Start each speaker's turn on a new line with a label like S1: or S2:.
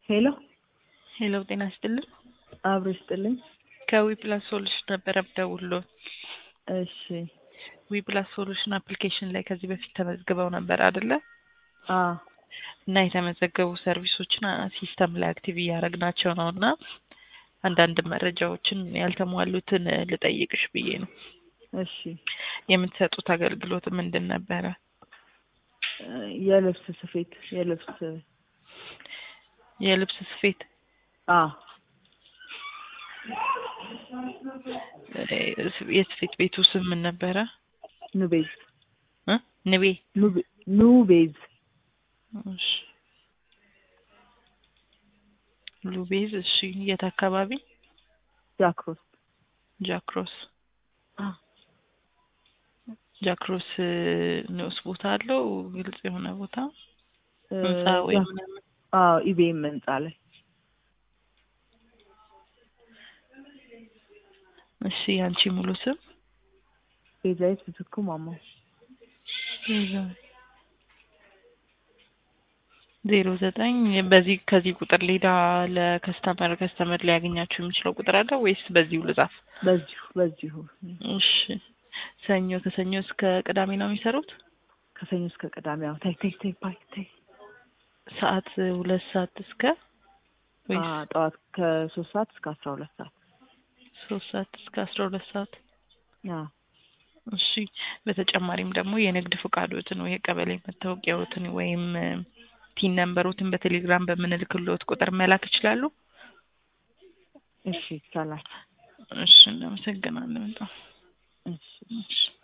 S1: ሄሎ
S2: ሄሎ ጤና ይስጥልን።
S1: አብሮ ይስጥልኝ።
S2: ከዊፕላስ ሶሉሽን ነበረ ደውሎ
S1: እሺ
S2: ዊፕላስ ሶሉሽን አፕሊኬሽን ላይ ከዚህ በፊት ተመዝግበው ነበር አይደለ?
S1: አ
S2: እና የተመዘገቡ ሰርቪሶችን ሲስተም ላይ አክቲቭ እያደረግናቸው ነው እና አንዳንድ መረጃዎችን ያልተሟሉትን ልጠይቅሽ ብዬ ነው።
S1: እሺ
S2: የምትሰጡት አገልግሎት ምንድን ነበረ?
S1: የልብስ ስፌት የልብስ
S2: የልብስ ስፌት
S1: አ
S2: የስፌት ቤቱ ስም ምን ነበረ?
S1: ኑቤዝ
S2: እ ንቤ
S1: ኑቤ- ኑቤዝ
S2: እሺ ሉቤዝ እሺ የት አካባቢ
S1: ጃክሮስ
S2: ጃክሮስ
S1: አ
S2: ጃክሮስ ንዑስ ቦታ አለው ግልጽ የሆነ ቦታ
S1: እ
S2: ህንጻ ወይ
S1: ጃ-
S2: ምናምን
S1: አዎ ኢቤም ህንጻ ላይ
S2: እሺ ያንቺ ሙሉ ስም
S1: ቤዛዊት ምትኩ ማማ
S2: ዜሮ ዘጠኝ በዚህ ከዚህ ቁጥር ሌላ ለከስተመር ከስተመር ሊያገኛችሁ የሚችለው ቁጥር አለ ወይስ በዚሁ ልጻፍ?
S1: በዚሁ በዚሁ
S2: እሺ ሰኞ ከሰኞ እስከ ቅዳሜ ነው የሚሰሩት?
S1: ከሰኞ እስከ ቅዳሜ ያው ታይ ታይ ታይ ባይ ታይ
S2: ሰዓት ሁለት ሰዓት እስከ
S1: አ
S2: ወይስ
S1: ጠዋት ከሶስት ሰዓት እስከ አስራ ሁለት ሰዓት
S2: ሶስት ሰዓት እስከ አስራ ሁለት ሰዓት?
S1: አ
S2: እሺ በተጨማሪም ደግሞ የንግድ ፈቃዶትን ወይ የቀበሌ መታወቂያዎትን ወይም ቲን ነምበሮትን በቴሌግራም በምንልክልዎት ቁጥር መላክ ይችላሉ?
S1: እሺ ይቻላል
S2: እሺ እናመሰግናለን በጣም
S1: እሺ
S2: እሺ